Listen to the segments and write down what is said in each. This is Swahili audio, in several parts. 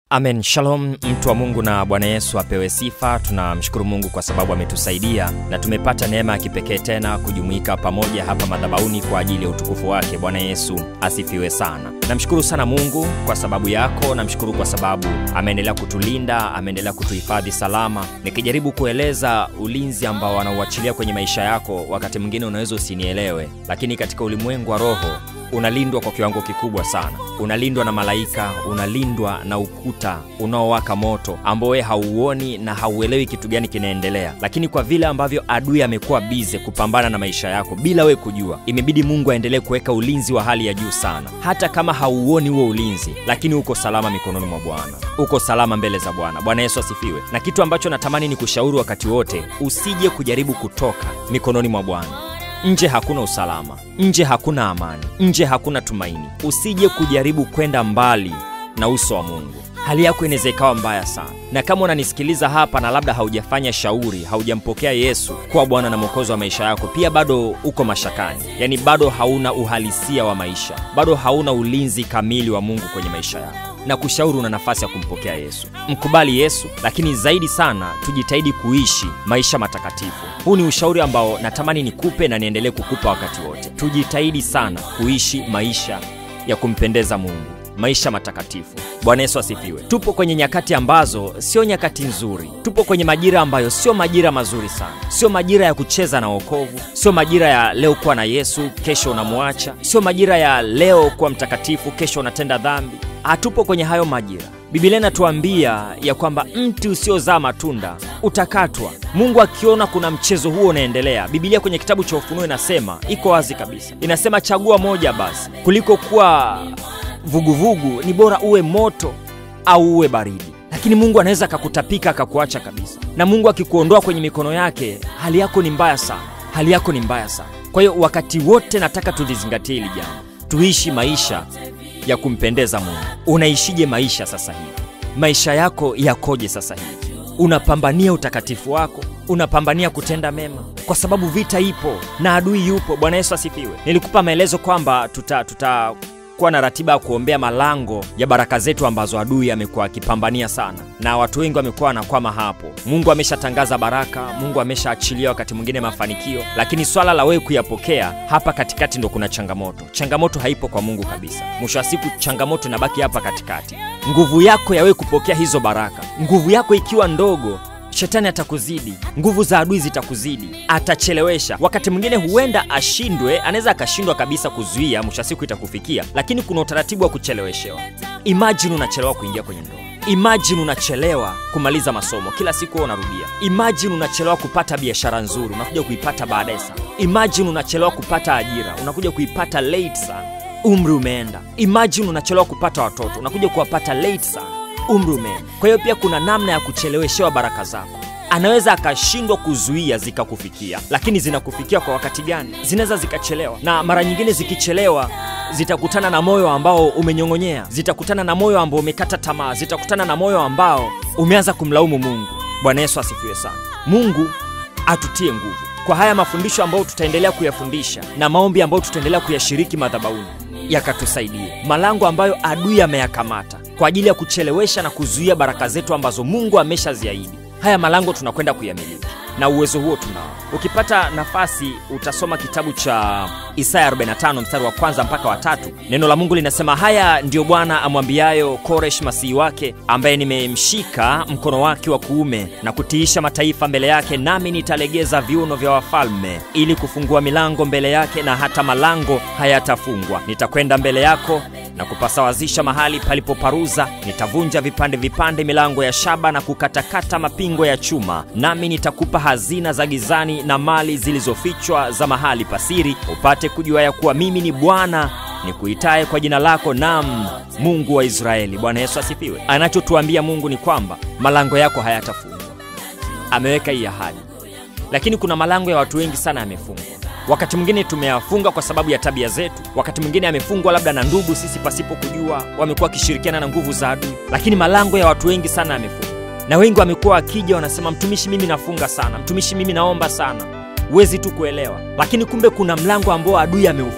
Amen. Shalom mtu wa Mungu na Bwana Yesu apewe sifa. Tunamshukuru Mungu kwa sababu ametusaidia na tumepata neema ya kipekee tena kujumuika pamoja hapa madhabahuni kwa ajili ya utukufu wake. Bwana Yesu asifiwe sana. Namshukuru sana Mungu kwa sababu yako, namshukuru kwa sababu ameendelea kutulinda, ameendelea kutuhifadhi salama. Nikijaribu kueleza ulinzi ambao anauachilia kwenye maisha yako, wakati mwingine unaweza usinielewe, lakini katika ulimwengu wa roho unalindwa kwa kiwango kikubwa sana. Unalindwa na malaika, unalindwa na ukuta unaowaka moto ambao wewe hauoni na hauelewi kitu gani kinaendelea, lakini kwa vile ambavyo adui amekuwa bize kupambana na maisha yako bila wewe kujua, imebidi Mungu aendelee kuweka ulinzi wa hali ya juu sana. Hata kama hauoni huo ulinzi, lakini uko salama mikononi mwa Bwana, uko salama mbele za Bwana. Bwana Yesu asifiwe. Na kitu ambacho natamani ni kushauri wakati wote, usije kujaribu kutoka mikononi mwa Bwana. Nje hakuna usalama, nje hakuna amani, nje hakuna tumaini. Usije kujaribu kwenda mbali na uso wa Mungu. Hali yako inaweza ikawa mbaya sana, na kama unanisikiliza hapa na labda haujafanya shauri, haujampokea Yesu kuwa Bwana na Mwokozi wa maisha yako, pia bado uko mashakani, yaani bado hauna uhalisia wa maisha, bado hauna ulinzi kamili wa Mungu kwenye maisha yako na kushauri una nafasi ya kumpokea Yesu. Mkubali Yesu, lakini zaidi sana tujitahidi kuishi maisha matakatifu. Huu ni ushauri ambao natamani nikupe na niendelee kukupa wakati wote. Tujitahidi sana kuishi maisha ya kumpendeza Mungu, maisha matakatifu. Bwana Yesu asifiwe. Tupo kwenye nyakati ambazo sio nyakati nzuri, tupo kwenye majira ambayo sio majira mazuri sana, sio majira ya kucheza na wokovu, sio majira ya leo kuwa na Yesu, kesho unamwacha, sio majira ya leo kuwa mtakatifu, kesho unatenda dhambi. Hatupo kwenye hayo majira. Biblia inatuambia ya kwamba mti usiozaa matunda utakatwa. Mungu akiona kuna mchezo huo unaendelea, Biblia kwenye kitabu cha Ufunuo inasema, iko wazi kabisa, inasema chagua moja basi, kuliko kuwa vuguvugu ni bora uwe moto au uwe baridi. Lakini Mungu anaweza akakutapika akakuacha kabisa, na Mungu akikuondoa kwenye mikono yake, hali yako ni mbaya sana, hali yako ni mbaya sana. Kwa hiyo wakati wote nataka tulizingatie hili jambo, tuishi maisha ya kumpendeza Mungu. Unaishije maisha sasa hivi? Maisha yako yakoje sasa hivi? Unapambania utakatifu wako? Unapambania kutenda mema? Kwa sababu vita ipo na adui yupo. Bwana Yesu asifiwe. Nilikupa maelezo kwamba tuta, tuta kuwa na ratiba ya kuombea malango ya baraka zetu ambazo adui amekuwa akipambania sana, na watu wengi wamekuwa wanakwama hapo. Mungu ameshatangaza baraka, Mungu ameshaachilia wakati mwingine mafanikio, lakini swala la wewe kuyapokea hapa katikati ndo kuna changamoto. Changamoto haipo kwa Mungu kabisa. Mwisho wa siku changamoto inabaki hapa katikati. Nguvu yako ya wewe kupokea hizo baraka, nguvu yako ikiwa ndogo Shetani atakuzidi, nguvu za adui zitakuzidi, atachelewesha. Wakati mwingine huenda ashindwe, anaweza akashindwa kabisa kuzuia, mwisho siku itakufikia, lakini kuna utaratibu wa kucheleweshewa. Imajini unachelewa kuingia kwenye ndoa, imajini unachelewa kumaliza masomo, kila siku unarudia. Imajini unachelewa kupata biashara nzuri, unakuja kuipata baadaye sana. Imajini unachelewa kupata ajira, unakuja kuipata late sana, umri umeenda. Imajini unachelewa kupata watoto, unakuja kuwapata late sana umri umeenda. Kwa hiyo pia kuna namna ya kucheleweshewa baraka zako. Anaweza akashindwa kuzuia zikakufikia, lakini zinakufikia kwa wakati gani? Zinaweza zikachelewa, na mara nyingine zikichelewa zitakutana na moyo ambao umenyong'onyea, zitakutana na moyo ambao umekata tamaa, zitakutana na moyo ambao umeanza kumlaumu Mungu. Bwana Yesu asifiwe sana. Mungu atutie nguvu kwa haya mafundisho ambayo tutaendelea kuyafundisha na maombi ambayo tutaendelea kuyashiriki madhabahuni, yakatusaidie malango ambayo adui ameyakamata kwa ajili ya kuchelewesha na kuzuia baraka zetu ambazo Mungu ameshaziahidi. Haya malango tunakwenda kuyamiliki na uwezo huo tunao. Ukipata nafasi utasoma kitabu cha Isaya 45 mstari wa kwanza mpaka wa tatu. Neno la Mungu linasema, haya ndiyo Bwana amwambiayo Koresh masihi wake, ambaye nimemshika mkono wake wa kuume na kutiisha mataifa mbele yake, nami nitalegeza viuno vya wafalme ili kufungua milango mbele yake, na hata malango hayatafungwa. Nitakwenda mbele yako na kupasawazisha mahali palipoparuza, nitavunja vipande vipande milango ya shaba na kukatakata mapingo ya chuma, nami nitakupa hazina za gizani na mali zilizofichwa za mahali pasiri, upate kujua ya kuwa mimi ni Bwana nikuitaye kwa jina lako, nam Mungu wa Israeli. Bwana Yesu asifiwe. Anachotuambia Mungu ni kwamba malango yako hayatafungwa. Ameweka hii ahadi, lakini kuna malango ya watu wengi sana yamefungwa. Wakati mwingine tumeyafunga kwa sababu ya tabia zetu, wakati mwingine yamefungwa labda na ndugu, sisi pasipo kujua, wamekuwa wakishirikiana na nguvu za adui. Lakini malango ya watu wengi sana yamefungwa, na wengi wamekuwa wakija wanasema, mtumishi, mimi nafunga sana, mtumishi, mimi naomba sana. Huwezi tu kuelewa, lakini kumbe kuna mlango ambao adui ameufunga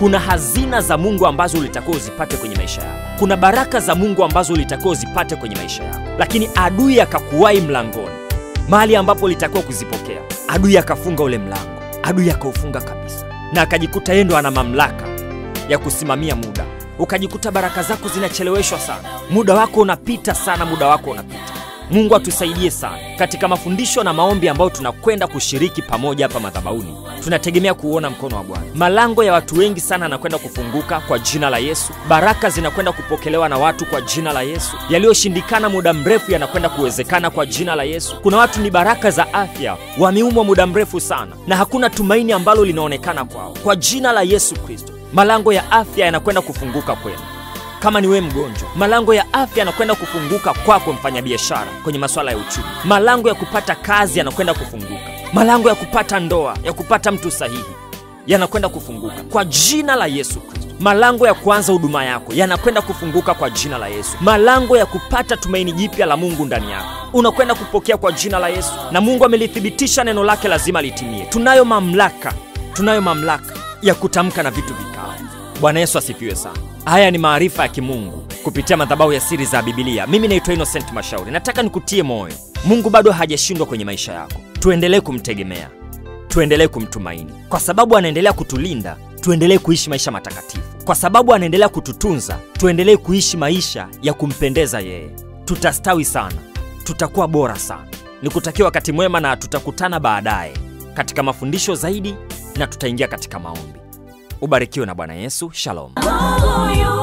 kuna hazina za mungu ambazo ulitakiwa uzipate kwenye maisha yako kuna baraka za mungu ambazo ulitakiwa uzipate kwenye maisha yako lakini adui akakuwai mlangoni mahali ambapo ulitakiwa kuzipokea adui akafunga ule mlango adui akaufunga kabisa na akajikuta yeye ndo ana mamlaka ya kusimamia muda ukajikuta baraka zako zinacheleweshwa sana muda wako unapita sana muda wako unapita mungu atusaidie sana katika mafundisho na maombi ambayo tunakwenda kushiriki pamoja hapa madhabauni tunategemea kuuona mkono wa bwana malango ya watu wengi sana yanakwenda kufunguka kwa jina la yesu baraka zinakwenda kupokelewa na watu kwa jina la yesu yaliyoshindikana muda mrefu yanakwenda kuwezekana kwa jina la yesu kuna watu ni baraka za afya wameumwa muda mrefu sana na hakuna tumaini ambalo linaonekana kwao kwa jina la yesu kristo malango ya afya yanakwenda kufunguka kwenu kama ni wewe mgonjwa malango ya afya yanakwenda kufunguka kwako mfanyabiashara kwenye masuala ya uchumi malango ya kupata kazi yanakwenda kufunguka malango ya kupata ndoa ya kupata mtu sahihi yanakwenda kufunguka kwa jina la yesu kristo malango ya kuanza huduma yako yanakwenda kufunguka kwa jina la yesu malango ya kupata tumaini jipya la mungu ndani yako unakwenda kupokea kwa jina la yesu na mungu amelithibitisha neno lake lazima litimie tunayo mamlaka tunayo mamlaka ya kutamka na vitu vikao bwana yesu asifiwe sana haya ni maarifa ya kimungu kupitia madhabahu ya siri za bibilia mimi naitwa innocent mashauri nataka nikutie moyo mungu bado hajashindwa kwenye maisha yako tuendelee kumtegemea tuendelee kumtumaini kwa sababu anaendelea kutulinda tuendelee kuishi maisha matakatifu kwa sababu anaendelea kututunza tuendelee kuishi maisha ya kumpendeza yeye tutastawi sana tutakuwa bora sana nikutakia wakati mwema na tutakutana baadaye katika mafundisho zaidi na tutaingia katika maombi ubarikiwe na bwana yesu shalom Oh, you